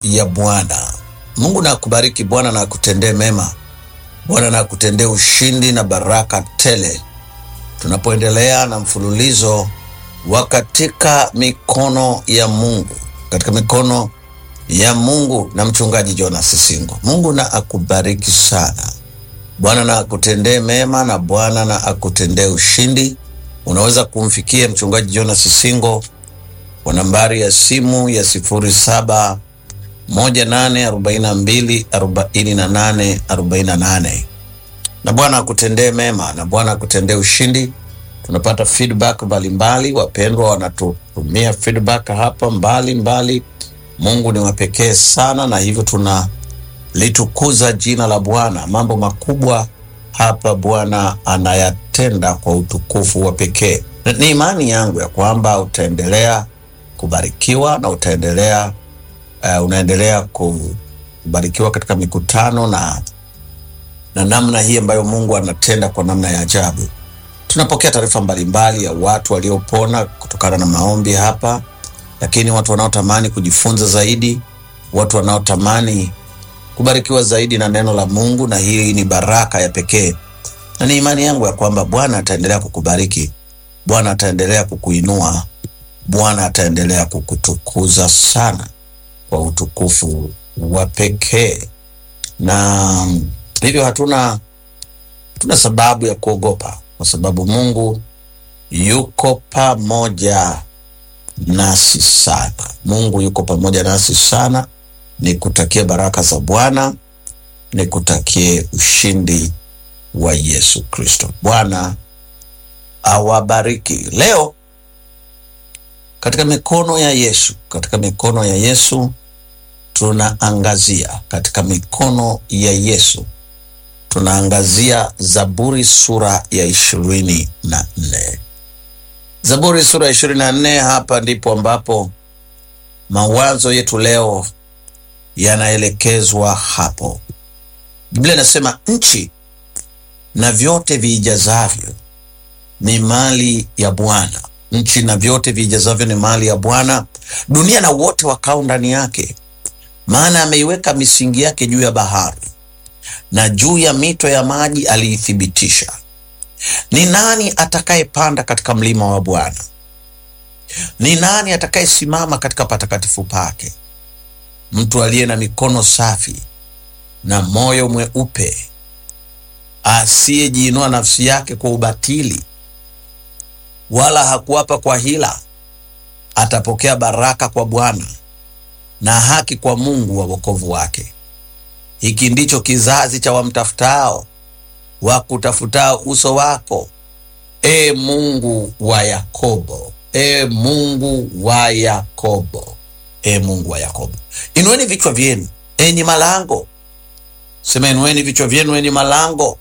ya Bwana. Mungu na akubariki, Bwana na akutendee mema, Bwana na akutendee ushindi na baraka tele, tunapoendelea na mfululizo wa katika mikono ya Mungu, katika mikono ya Mungu na mchungaji Jonas Singo. Mungu na akubariki sana. Bwana na akutendee mema na Bwana na akutendee ushindi. Unaweza kumfikia mchungaji Jonas Singo kwa nambari ya simu ya sifuri saba moja nane arobaini na mbili arobaini na nane arobaini na nane na Bwana akutendee mema na Bwana akutendee ushindi. Tunapata feedback mbalimbali, wapendwa wanatutumia feedback hapa mbalimbali mbali. Mungu ni wa pekee sana, na hivyo tunalitukuza jina la Bwana. Mambo makubwa hapa Bwana anayatenda kwa utukufu wa pekee. Ni imani yangu ya kwamba utaendelea kubarikiwa na utaendelea uh, unaendelea kubarikiwa katika mikutano na na namna hii ambayo Mungu anatenda kwa namna ya ajabu. Tunapokea taarifa mbalimbali ya watu waliopona kutokana na maombi hapa, lakini watu wanaotamani kujifunza zaidi, watu wanaotamani kubarikiwa zaidi na neno la Mungu, na hii ni baraka ya pekee, na ni imani yangu ya kwamba Bwana ataendelea kukubariki, Bwana ataendelea kukuinua, Bwana ataendelea kukutukuza sana kwa utukufu wa pekee, na hivyo hatuna hatuna sababu ya kuogopa, kwa sababu Mungu yuko pamoja nasi sana. Mungu yuko pamoja nasi sana. Nikutakie baraka za Bwana, nikutakie ushindi wa Yesu Kristo. Bwana awabariki. Leo katika mikono ya Yesu, katika mikono ya Yesu tunaangazia, katika mikono ya Yesu tunaangazia Zaburi sura ya ishirini na nne. Zaburi sura ya ishirini na nne. Hapa ndipo ambapo mawazo yetu leo yanaelekezwa hapo. Biblia inasema nchi na vyote viijazavyo ni mali ya Bwana. Nchi na vyote viijazavyo ni mali ya Bwana, dunia na wote wakao ndani yake. Maana ameiweka misingi yake juu ya bahari, na juu ya mito ya maji aliithibitisha. Ni nani atakayepanda katika mlima wa Bwana? Ni nani atakayesimama katika patakatifu pake? Mtu aliye na mikono safi na moyo mweupe, asiyejiinua nafsi yake kwa ubatili, wala hakuapa kwa hila, atapokea baraka kwa Bwana na haki kwa Mungu wa wokovu wake. Hiki ndicho kizazi cha wamtafutao, wakutafutao uso wako, e Mungu wa Yakobo, e Mungu wa Yakobo, e Mungu wa Yakobo. Inueni vichwa vyenu enyi malango, sema inueni vichwa vyenu enyi malango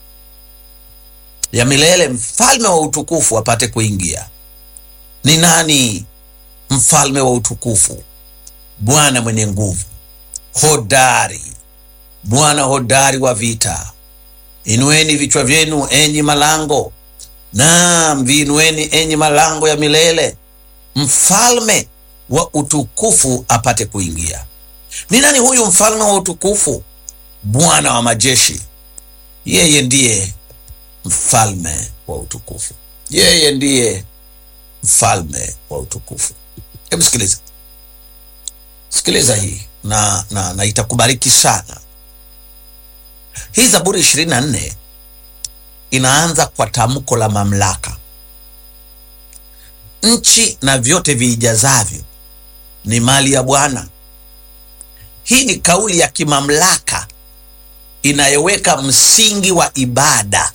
ya milele, mfalme wa utukufu apate kuingia. Ni nani mfalme wa utukufu? Bwana mwenye nguvu, hodari, Bwana hodari wa vita. Inueni vichwa vyenu enyi malango, naam, viinueni enyi malango ya milele, mfalme wa utukufu apate kuingia. Ni nani huyu mfalme wa utukufu? Bwana wa majeshi, yeye ndiye mfalme wa utukufu, yeye ndiye mfalme wa utukufu. Hebu sikiliza, sikiliza hii na, na, na itakubariki sana. Hii Zaburi ishirini na nne inaanza kwa tamko la mamlaka. Nchi na vyote viijazavyo ni mali ya Bwana. Hii ni kauli ya kimamlaka inayoweka msingi wa ibada.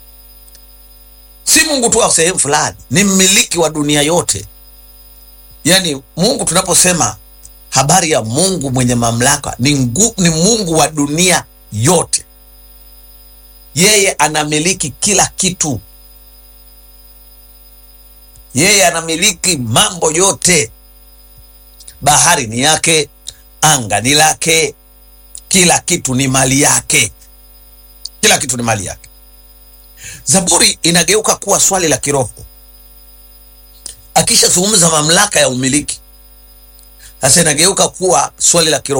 Si Mungu tu wa sehemu fulani, ni mmiliki wa dunia yote. Yaani Mungu, tunaposema habari ya Mungu mwenye mamlaka, ni, ngu, ni Mungu wa dunia yote. Yeye anamiliki kila kitu, yeye anamiliki mambo yote. Bahari ni yake, anga ni lake, kila kitu ni mali yake, kila kitu ni mali yake. Zaburi inageuka kuwa swali la kiroho akishazungumza mamlaka ya umiliki, sasa inageuka kuwa swali la kiroho.